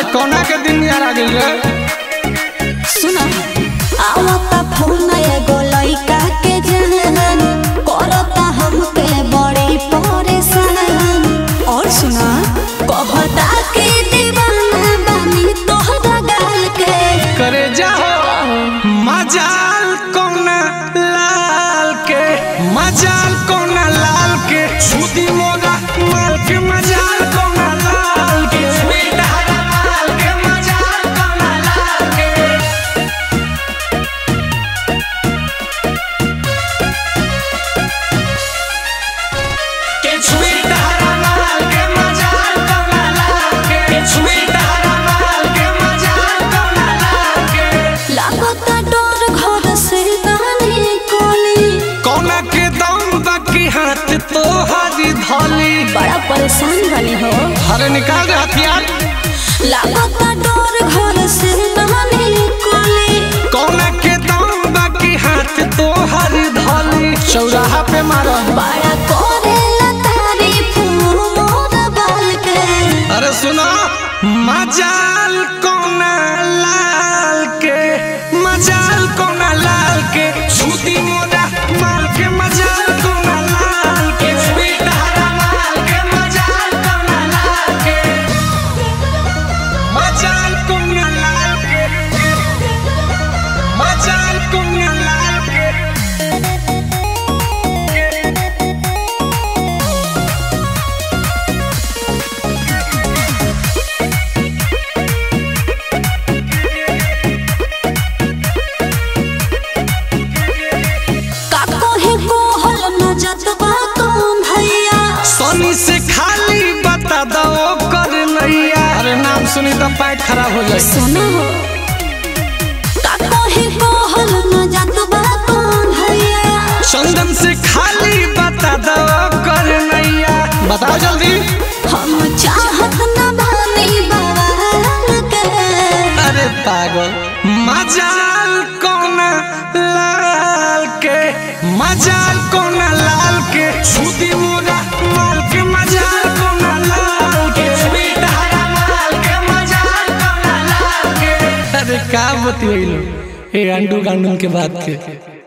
कौना के दिन यार आ गइल रे सुना आवता फोन एगो लइका के जहन करता हमके बड़ी परेशान और सुना कहता कि दीवाना बानी तोहरा गाल के करे जाओ मजाल कौना लाल के मजाल कौना लाल के छुदी मोरा माल के मजाल कौना लाल के छुदी हरा माल के मजाल कौना लाल के के छुई हरा माल के मजाल कौना लाल के के छुई हरा माल के मजाल कौना लाल के लागता डर घर से दानी कोली कौना के दम बाकी हाथ तो हरी धोली बड़ा परेशान बनी हो अरे निकाल दे हथियार लागता डर घर से दानी कोली कौना के दम बाकी हाथ तो हरी धोली चौराहा पे मारो बड़ा करेला तारीफ मोर बाल के अरे सुनो मजाल कौना लाल के मजाल कौना लाल के छुदी मोरा माल के मजाल कौना लाल के छुदी हरा माल के मजाल कौना लाल के मजाल कौना लाल के मजाल कौना लाल के का कोहे कोहल न जतबा कौन भैया सोनी से खाली बता दो कर नैया अरे नाम सुनी तो पैर खराब हो जाए सुनो का कोहे कोहल न जतबा कौन भैया चंदन से खाली बता दो कर नैया बताओ जल्दी हम चाहत न बानी बवाल के अरे पागल मजाल कौना लाल के मजाल कौना लाल के छुदी मोरा माल के मजाल कौना लाल के छुदी हरा माल के मजाल कौना लाल के अरे का बतियलो ए अंडू गांडू के बात के